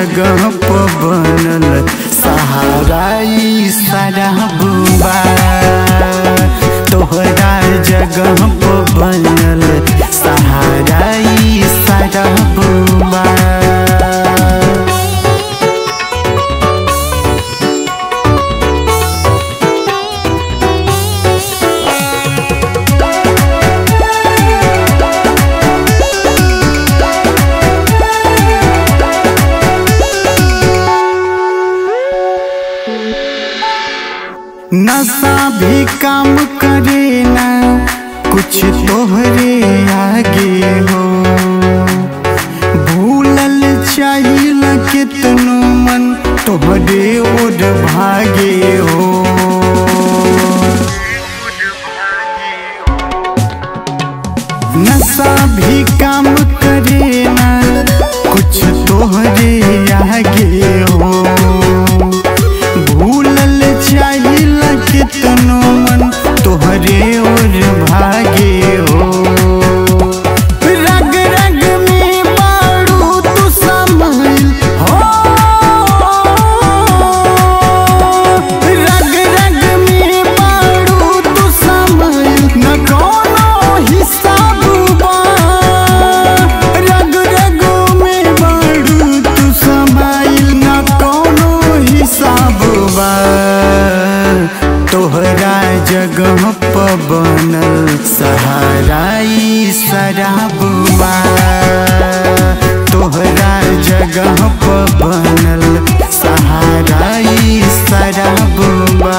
जगह प बनल सहाराई सरहबा तोहरा जगह प बनल सहाराई सरहबा नशा भी काम करे ना कुछ तोहरे आगे हो भूलल चाहिल कितनो मन तोहरे ओर भागे हो नशा भी काम करे ना कुछ तोहरे आगे हो भूलल चाहिल कितनो मन तोहरे ओर भागे हो रग रग में बारू तू समाइल हो रग रग में बारू तू समाइल न कोनो हिसाब बा रग रग में बारू तू समाइल न कोनो हिसाब बा तोहरा जगह प बनल सहाराई शराबा तोहरा जगह प बनल सहाराई शराबा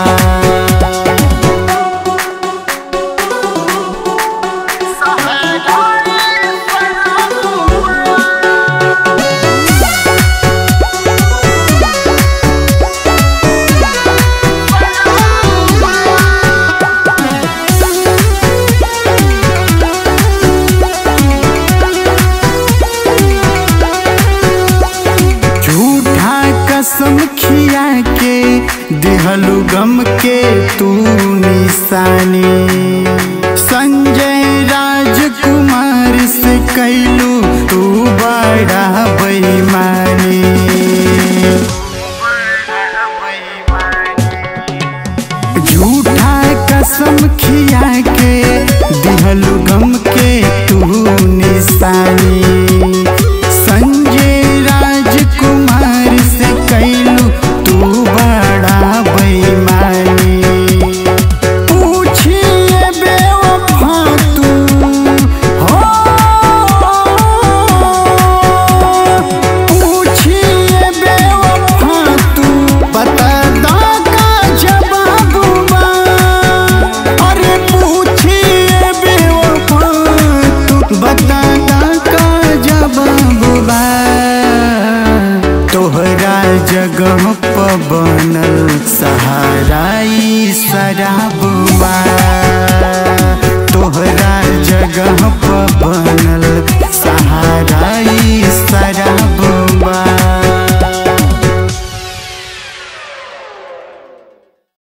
झूठा कसम खिया के दिहलु गम के तू निशानी संजय राजकुमार से कैलू तू बड़ा बेईमानी झूठा कसम खिया के दिहलु गम के तू निशानी संजय राजकुमार से कैलू तू बड़ा बेईमानी पूछिए बेवफा तू हो पूछिए बेवफा तू बता दा का जवाब बा अरे पूछिए बेवफा तू बता दा का जवाब बा तोहरा जगह प बनल सहाराई शराबा तोहरा जगह प